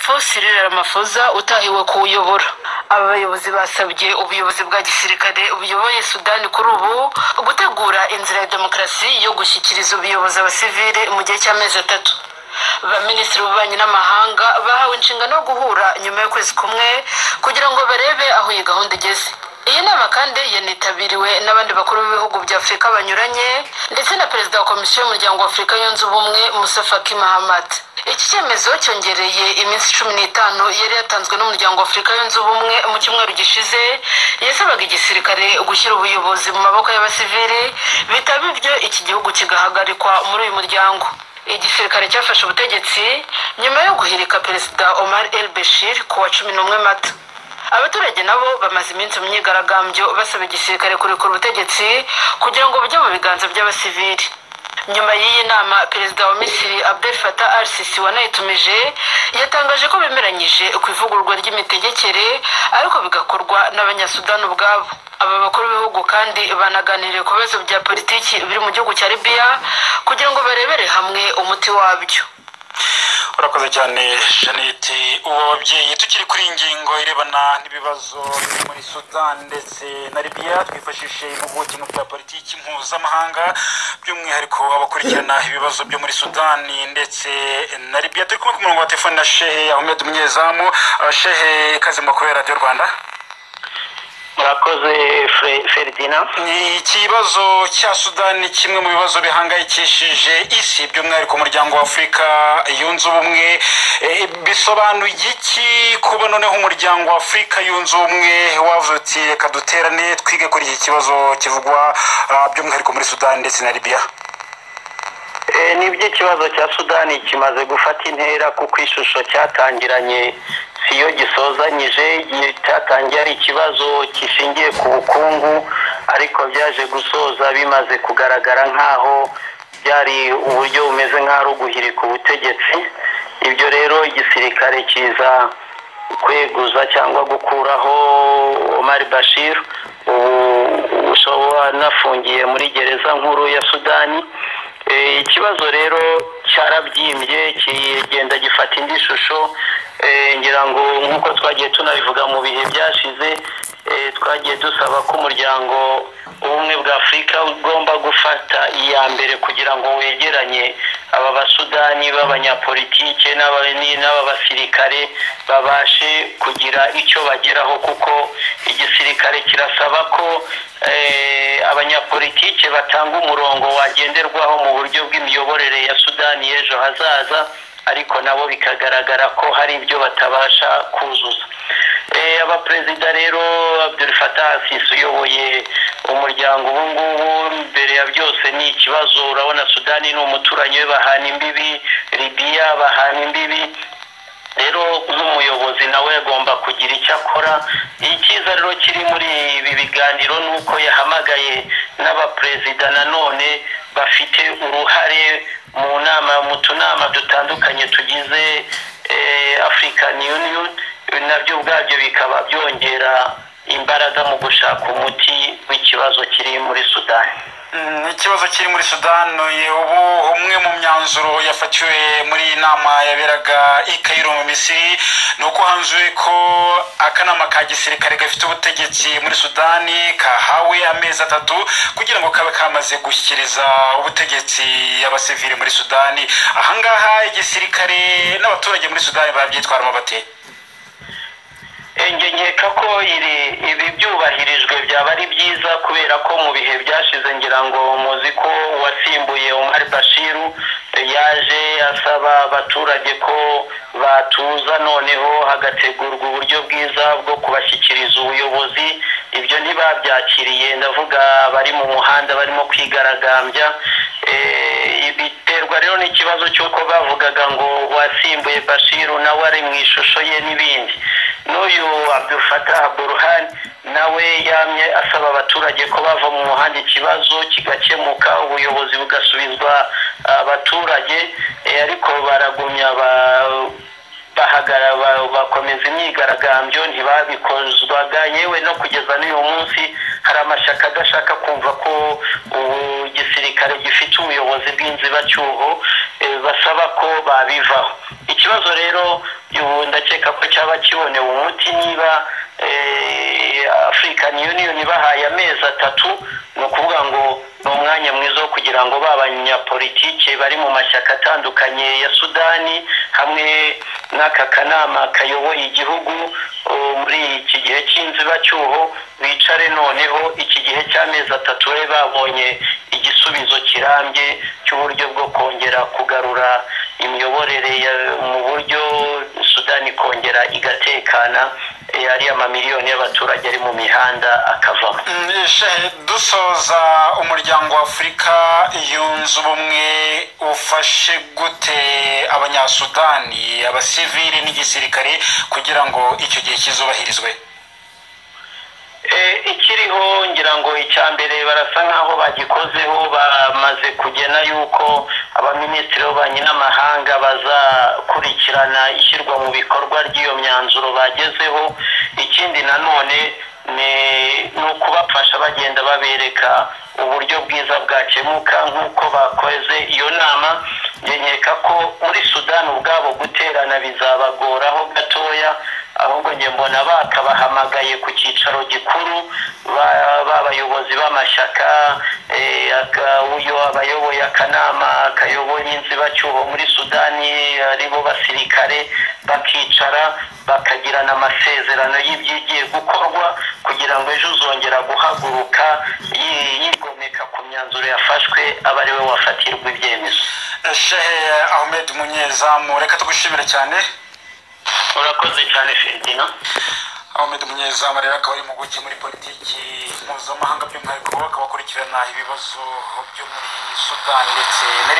daso Cyril Ramaphosa utahiwe kuwuyobora aba bayobozi basabye ubuyobozi bwa gisirikare buyoboye sudani kuri ubu gutegura inzira ya demokarasi yo gushyikiriza ubuyobozi abasivile mu gihe cy'amezi atatu baminisitiri b'ububanyi n'amahanga bahawe inshingano yo guhura nyuma y'ukwezi kumwe kugira ngo barebe aho iyi gahunda igeze iyi nama kandi yanitabiriwe n'abandi bakuru b'ibihugu bya afurika banyuranye ndetse na perezida wa komisiyo y'umuryango wa afurika yunze ubumwe musafa kimahamad iki cyemezo cyongereye iminsi cumi n'itanu yari yatanzwe n'umuryango wa afurika yunze ubumwe mu cyumweru gishize yasabaga igisirikare gushyira ubuyobozi mu maboko y'abasivili bitaba ibyo iki gihugu kigahagarikwa muri uyu muryango igisirikare cyafashe ubutegetsi nyuma yo guhirika perezida omar el bashir ku wa cumi n'umwe mata abaturage nabo bamaze iminsi mu myigaragambyo basaba igisirikare kurekura ubutegetsi kugira ngo bujye mu biganza by'abasivili nyuma y'iyi nama perezida wa misiri abdel fatah al sisi wanayitumije yatangaje ko bemeranyije ku ivugururwa ry'imitegekere ariko bigakorwa n'abanyasudani ubwabo aba bakuru b'ibihugu kandi banaganiriye ku bibazo bya politiki biri mu gihugu cya libiya kugira ngo barebere hamwe umuti wabyo urakoze cyane jeannette ubu babyeyi tukiri kuri ingingo irebana n'ibibazo biri muri sudan ndetse na libiya twifashishe impuguke mu bya politiki mpuzamahanga by'umwihariko abakurikirana ibibazo byo muri sudan ndetse na libiya turi kumwe ku murongo wa telefone na shehe ahmed umunyezamu Uh, shehe ikaze mu kubera radiyo rwanda murakoze Fre- feridina ni ikibazo cya sudani kimwe mu bibazo bihangayikishije isi by'umwihariko umuryango wa afurika yunze ubumwe Eh, bisobanuye iki kuba noneho umuryango wa afurika yunze ubumwe wavutse reka duterane twige kuri iki kibazo kivugwa ah, by'umwihariko muri sudani ndetse na libiya Eh, nibyo ikibazo cya sudani kimaze gufata intera kuko ishusho cyatangiranye siyo gisozanyije gi- cyatangiye ari ikibazo gishingiye ku bukungu ariko byaje gusoza bimaze kugaragara nk'aho byari uburyo bumeze nk'aho ari uguhirika ubutegetsi ibyo rero igisirikare kiza kweguza cyangwa gukuraho Omar Bashir ubu ushobora anafungiye muri gereza nkuru ya Sudani Eh, ikibazo rero cyarabyimbye kigenda gifata indi shusho Eh, ngira ngo nk'uko twagiye tunabivuga mu bihe byashize eh, twagiye dusaba ko umuryango ubumwe bwa afurika ugomba gufata iya mbere kugira ngo wegeranye aba basudani b'abanyapolitike n'aba- ni- n'ab'abasirikare babashe kugira icyo bageraho kuko igisirikare kirasaba ko eh, abanyapolitike batanga umurongo wagenderwaho mu buryo bw'imiyoborere ya sudani y'ejo hazaza ariko nabo bikagaragara ko hari ibyo batabasha kuzuza Eh, abaperezida rero abdul fatah sisi uyoboye umuryango ubu ngubu mbere ya byose ni ikibazo urabona sudani ni umuturanyi we bahana imbibi libiya bahana imbibi rero nk'umuyobozi nawe agomba kugira icyo akora icyiza rero kiri muri ibi biganiro ni uko yahamagaye n'abaperezida nanone bafite uruhare mu nama mu tunama dutandukanye tugize eh, African Union nabyo ubwabyo bikaba byongera imbaraga mu gushaka umuti w'ikibazo kiri muri Sudani Mm, ikibazo kiri muri sudani ubu umwe mu myanzuro yafatiwe muri iyi nama yaberaga i Cairo mu misiri ni uko hanzuwe ko akanama ka gisirikare gafite ubutegetsi muri sudani kahawe amezi atatu kugira ngo kabe kamaze gushyikiriza ubutegetsi abasivili muri sudani ahangaha igisirikare n'abaturage muri sudani babyitwaramo bateye Njye nkeka ko iri ibi byubahirijwe byaba ari byiza kubera ko mu bihe byashize ngira ngo muzi ko uwasimbuye Omar Bashiru yaje asaba abaturage ko batuza noneho hagategurwa uburyo bwiza bwo kubashyikiriza ubuyobozi ibyo ntibabyakiriye ndavuga abari mu muhanda barimo kwigaragambya Eh, biterwa rero n'ikibazo cy'uko bavugaga ngo wasimbuye bashiru nawe ari mu ishusho ye n'ibindi n'uyu Abdul Fattah Burhan nawe yamye asaba abaturage ko bava mu muhanda ikibazo kigakemuka ubuyobozi bugasubizwa abaturage Eh, ariko baragumya ba- bahagara ba- bakomeza imyigaragambyo ntibabikozwaga yewe no kugeza n'uyu munsi hari amashyaka adashaka kumva ko ubu gisirikare gifite ubuyobozi bw'inzibacyuho eh, basaba ko babivaho ikibazo rero ubu ndakeka ko cyaba kibonewe umuti niba afurikani yuniyoni bahaye amezi atatu ni ukuvuga ngo ni umwanya mwiza wo kugira ngo ba banyapolitike bari mu mashyaka atandukanye ya sudani hamwe n'aka kanama kayoboye igihugu muri iki gihe cy'inzibacyuho bicare noneho iki gihe cy'amezi atatu bari babonye igisubizo kirambye cy'uburyo bwo kongera kugarura imiyoborere mu buryo sudani ikongera igatekana ariya mamiliyoni y'abaturage ari mu mihanda akavamo dusoza umuryango w'afurika yunze ubumwe ufashe gute abanyasudani abasivili n'igisirikare kugira ngo icyo gihe kizubahirizwe ikiriho ngira ngo icya mbere barasa nk'aho bagikozeho bamaze kugena yuko abaminisitiri b'ububanyi n'amahanga bazakurikirana ishyirwa mu bikorwa ry'iyo myanzuro bagezeho ikindi nanone ni ukubafasha bagenda babereka uburyo bwiza bwakemuka nk'uko bakoze iyo nama nkeka ko muri sudani ubwabo guterana bizabagoraho gatoya ahubwo njye mbona bakabahamagaye ku cyicaro gikuru b'abayobozi b'amashyaka uyu abayoboye akanama kayoboye inzibacyuho muri sudani aribo basirikare bakicara bakagirana amasezerano y'ibyigiye gukorwa kugira ngo ejo uzongera guhaguruka yigomeka ku myanzuro yafashwe aba ari we wafatirwa ibyemezo shehe ahmed munyezamu reka tugushimire cyane urakoze cyane ferdina ahmed munyezamu rero akaba ari impuguke muri politiki mpuzamahanga by'umwihariko akaba akurikirana ibibazo byo muri sudani ndetse na